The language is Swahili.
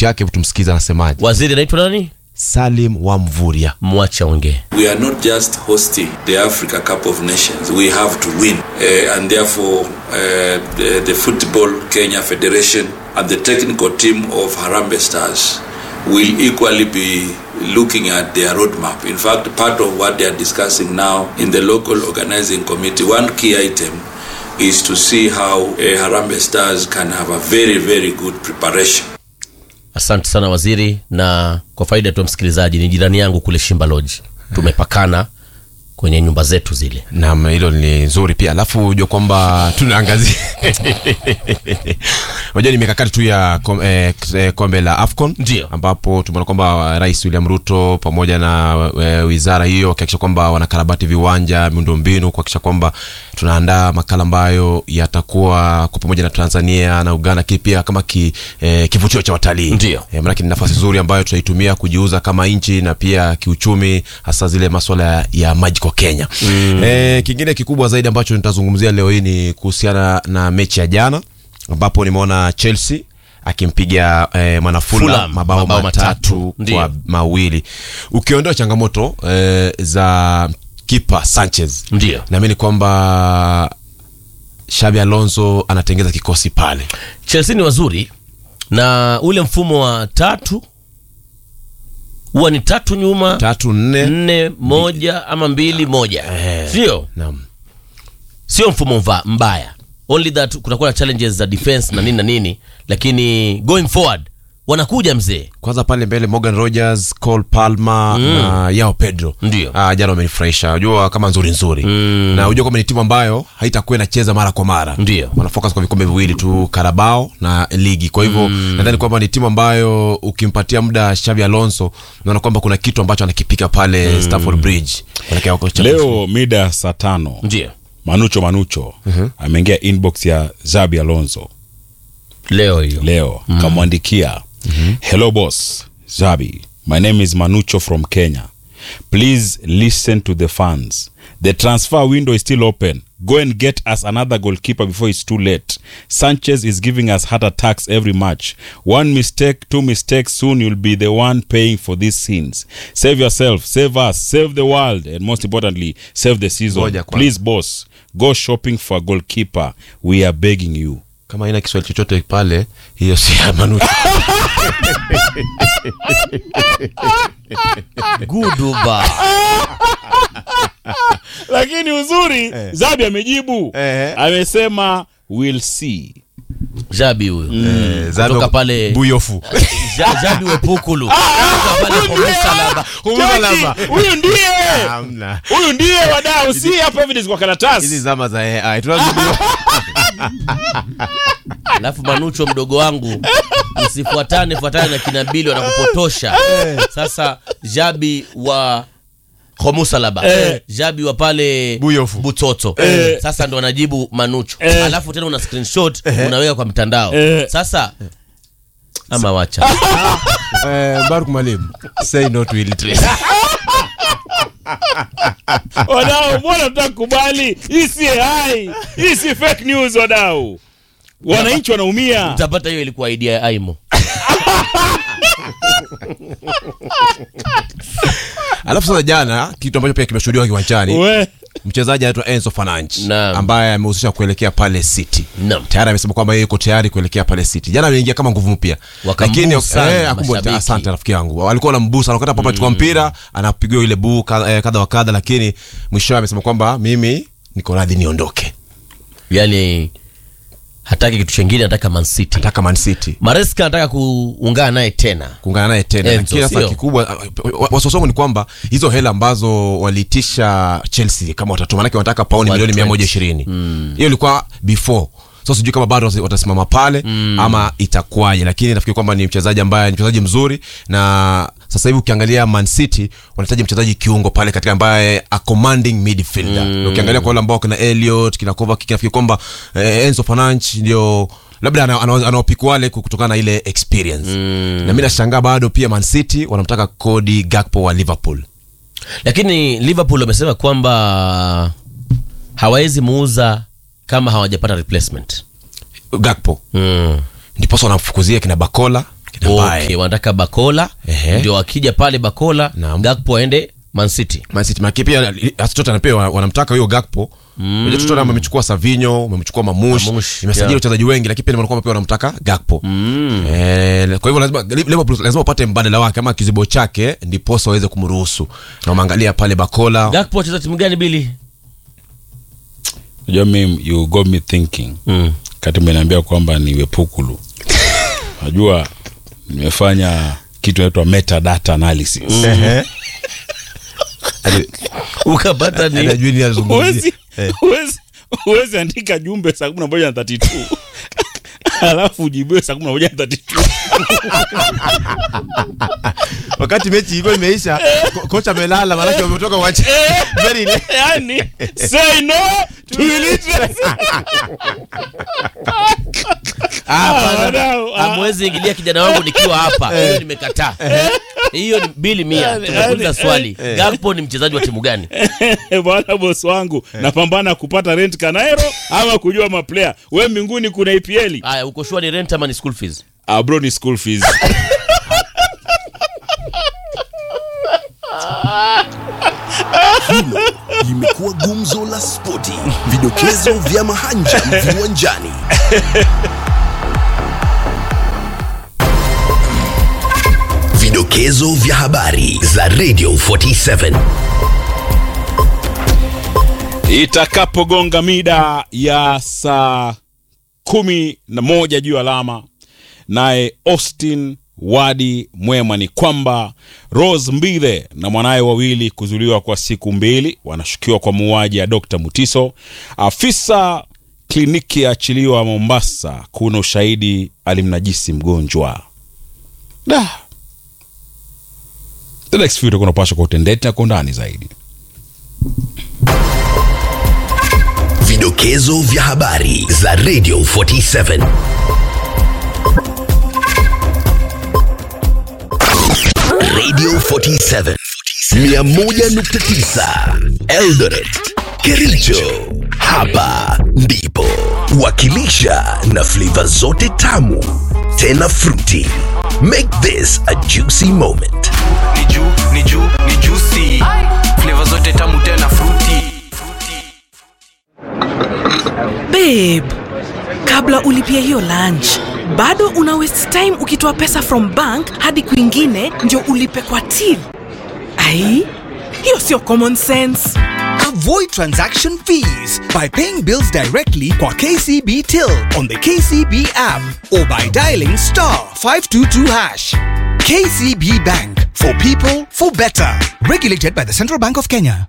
sauti yake, hebu tumsikize anasemaje. waziri anaitwa nani Salim wa Mvurya. mwache aongee We are not just hosting the Africa Cup of Nations. We have to win. Uh, and therefore, uh, the, the Football Kenya Federation and the technical team of Harambe Stars will equally be looking at their roadmap. In fact, part of what they are discussing now in the local organizing committee, one key item is to see how uh, Harambe Stars can have a very, very good preparation. asante sana waziri na kwa faida tu ya msikilizaji ni jirani yangu kule shimba lodge tumepakana kwenye nyumba zetu zile Naam, hilo ni nzuri pia. Alafu unajua kwamba tunaangazia unajua ni mikakati tu ya kom, eh, eh, kombe la AFCON Ndio. ambapo tumeona kwamba Rais William Ruto pamoja na eh, wizara hiyo wakihakikisha kwamba wanakarabati viwanja, miundombinu, kuhakikisha kwamba tunaandaa makala ambayo yatakuwa kwa pamoja na Tanzania na Uganda, lakini pia kama ki, eh, kivutio cha watalii. Ndio. Eh, maanake ni nafasi nzuri ambayo tutaitumia kujiuza kama nchi na pia kiuchumi, hasa zile maswala ya, ya maji kwa Kenya. Mm. Eh, kingine kikubwa zaidi ambacho nitazungumzia leo hii ni kuhusiana na mechi ya jana ambapo nimeona Chelsea akimpiga eh, Manafula Fulham, mabao, mabao matatu, matatu. Ndio. kwa mawili ukiondoa changamoto eh, za kipa Sanchez ndio naamini kwamba Xabi Alonso anatengeza kikosi pale chelsea ni wazuri na ule mfumo wa tatu huwa ni tatu nyuma tatu nne nne moja ama mbili moja sio naam sio mfumo mva, mbaya only that kunakuwa na challenges za defense na nini na nini lakini going forward wanakuja mzee kwanza pale mbele Morgan Rogers, Cole Palmer na Yao Pedro Ndio. ah, jana wamenifurahisha, unajua kama nzuri nzuri Mm. na unajua kwamba ni timu ambayo haitakuwa inacheza mara kwa mara, Ndio. wanafocus kwa vikombe viwili tu, Carabao na ligi. Kwa hivyo nadhani kwamba ni timu ambayo ukimpatia muda Xabi Alonso, naona kwamba kuna kitu ambacho anakipika pale Stamford Bridge kuelekea huko Champions leo mida saa tano ndio manucho manucho ameingia inbox ya zabi alonso leo hiyo leo kamwandikia hello boss zabi my name is manucho from kenya please listen to the fans the transfer window is still open go and get us another goalkeeper before it's too late sanchez is giving us heart attacks every match one mistake two mistakes soon you'll be the one paying for these sins save yourself save us save the world and most importantly save the season Ngoja kwanza. please boss go shopping for a goalkeeper we are begging you kama haina Kiswahili chochote pale, hiyo si ya Manucho. guduba lakini uzuri zabi amejibu Eh. amesema we'll see jabi huyo Eh, Zabi kutoka wa- pale Buyofu Ja- jabi wepukulu kutoka pale kwa msalaba Umesalama. Cheki, huyu ndiye Hamna. huyu ndiye wadau si hapa evidence kwa hizi karatasi zama za AI tunazijua. alafu manucho mdogo wangu msifuatane fuatane na kinabili wanakupotosha sasa jabi wa homusalaba jabi wa pale Buyofu. butoto sasa ndo anajibu manucho alafu tena una screenshot unaweka kwa mtandao sasa ama wacha Eh, Baruk Mwalimu, say no to illiteracy. wadau mbona tutakubali hii si ai hii si fake news wadau wananchi wanaumia utapata hiyo ilikuwa idea ya aimo Alafu sasa jana kitu ambacho pia kimeshuhudiwa kiwanjani we mchezaji anaitwa Enzo Fernandes Naam. ambaye amehusisha kuelekea pale City. Naam. Tayari amesema kwamba yeye yuko tayari kuelekea pale City. Jana ameingia kama nguvu mpya. Wakambusu sana akumbu- mashabiki. asante rafiki yangu. Walikuwa wanambusa wakati papa chukua mpira, anapigiwa ile buu ka- eh, kadha wa kadha lakini mwishowe amesema kwamba mimi niko radhi niondoke. yani hataki kitu chengine anataka mancity Nataka Man City. mareska anataka kuungana naye tena kuungana naye tena Enzo, lakini sasa sio? kikubwa wasosongo ni kwamba hizo hela ambazo waliitisha chelsea kama watatu manake wanataka pauni milioni 120. mia moja ishirini hiyo ilikuwa before so sijui kama bado wasi- watasimama pale ama itakuwaje lakini nafikiri kwamba ni mchezaji ambaye ni mchezaji mzuri na sasa hivi ukiangalia man city wanahitaji mchezaji kiungo pale katika ambaye a commanding midfielder Na ukiangalia kwa wale ambao kina Elliot kina Kovacic nafikiri kwamba eh, Enzo Fernandes ndio labda ana- ana- anawapiku wale kutokana na ile experience na mi nashangaa bado pia man city wanamtaka Cody Gakpo wa liverpool lakini liverpool wamesema kwamba hawawezi muuza kama hawajapata replacement Gakpo mm. ndiposa wanamfukuzia kina Bakola Mbaye. okay, wanataka bakola Ehe. ndio wakija pale bakola Naam. gakpo aende mancity Man City maki pia Tottenham pia wa- wanamtaka huyo Gakpo. Unajua Tottenham wamechukua Savinho, wamechukua Mamush, Mamush, imesajili yeah. wachezaji wengi lakini pia wanakuwa pia wanamtaka Gakpo. Eh, kwa hivyo lazima Liverpool lazima upate mbadala wake ama kizibo chake ndiposa waweze kumruhusu. Na umeangalia pale Bakola. gakpo wacheza timu gani bili Unajua mimi you got me thinking mm. kati umeniambia kwamba ni wepukulu najua nimefanya kitu inaitwa metadata analysis Ehe. ukapata ni Anajua nini anazungumzia. huwezi huwezi huwezi andika jumbe saa kumi na moja na thirty two alafu ujibiwe saa kumi na moja na thirty two Wakati mechi ilikuwa imeisha, ko- kocha amelala maana wametoka uwanja. Very late. yani say no to illiteracy Ah, hapana. wadau, ah. amwezi ingilia kijana wangu nikiwa hapa hiyo nimekataa hiyo ni bili mia tumekuuliza swali gakpo ni mchezaji wa timu gani bwana bosi wangu napambana kupata rent kanaero ama kujua maplayer we mbinguni kuna epl haya uko shua ni rent ama ni school fees ah, bro ni school fees Hilo limekuwa gumzo la spoti, vidokezo vya mahanja viwanjani. Vidokezo vya habari za Radio 47. itakapogonga mida ya saa kumi na moja juu alama naye austin wadi mwema ni kwamba rose mbithe na mwanaye wawili kuzuliwa kwa siku mbili wanashukiwa kwa muuaji ya dr mutiso afisa kliniki yaachiliwa mombasa kuna ushahidi alimnajisi mgonjwa da the next few utakuwa unapaswa kwa utendeti na kwa undani zaidi Vidokezo vya habari za Radio 47. Radio 47 101.9 Eldoret, Kericho. Hapa ndipo wakilisha na flavor zote tamu tena fruity. Make this a juicy moment. ni juu ni juu ni juicy flavor zote tamu tena fruity babe kabla ulipia hiyo lunch bado una waste time ukitoa pesa from bank hadi kwingine ndio ulipe kwa till ai hiyo sio common sense Avoid transaction fees by paying bills directly kwa KCB Till on the KCB app or by dialing star 522 hash. KCB Bank for people for better. Regulated by the Central Bank of Kenya.